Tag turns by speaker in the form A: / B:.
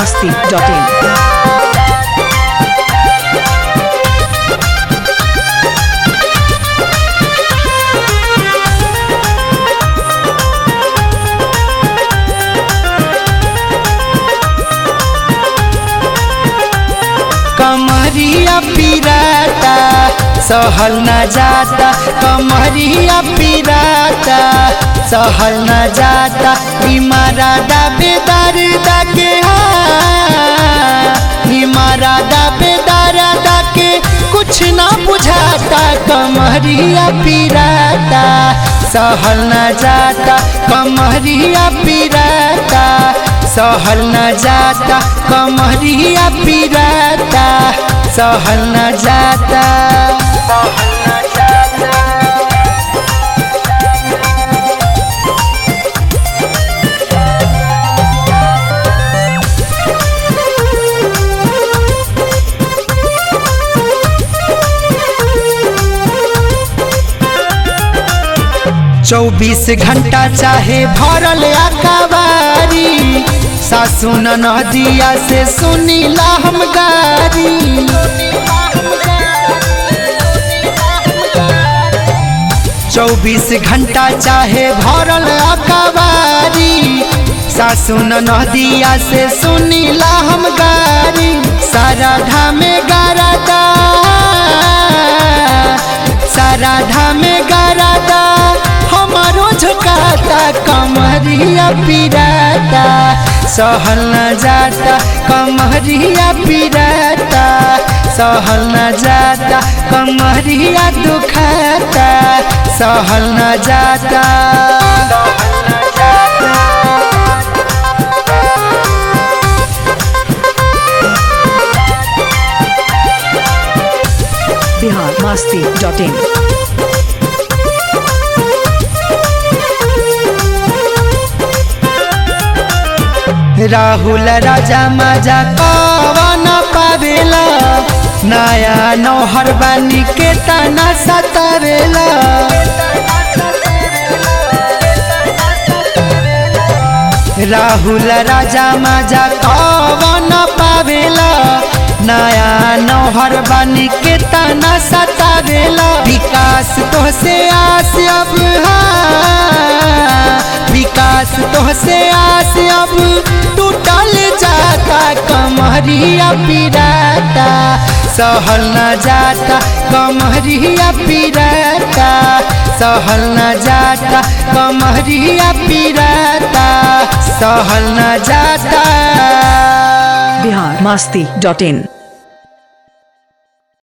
A: masti.in.
B: कमरिया पिराता सहल न जाता कमरिया पिराता सहल न जाता इमारा दाबेदार दाके इमारा दाबेदार दाके कुछ ना बुझाता कमरिया पिराता सहल न जाता कमरिया पिराता सहल न जाता कमरिया पिराता सहल न जाता चौबीस घंटा चाहे भरल अखबारी सासू नदिया से सुनीला हम गारी चौबीस घंटा चाहे भरल अखबारी सासू नदिया से सुनीला हम गारी सारा धामे गारादा सारा धामे गारादा हमारो झुकाता कमरिया पिराता सहल न जाता कमरिया पिराता सहल न जाता कमरिया दुखाता सहल न जाता
A: Bihar masti.in.
B: राहुल राजा मजा कवन पावेला नया नौहर बानी के तना सतावेला राहुल राजा मजा कवन पावेला नया नौहर बानी के तना सतावेला विकास तो से आस अब हा विकास तो से आस अब टूटल जाता कमरिया पिराता सहल न जाता कमरिया पिराता सहल न जाता कमरिया पिराता सहल न जाता
A: Bihar masti.in.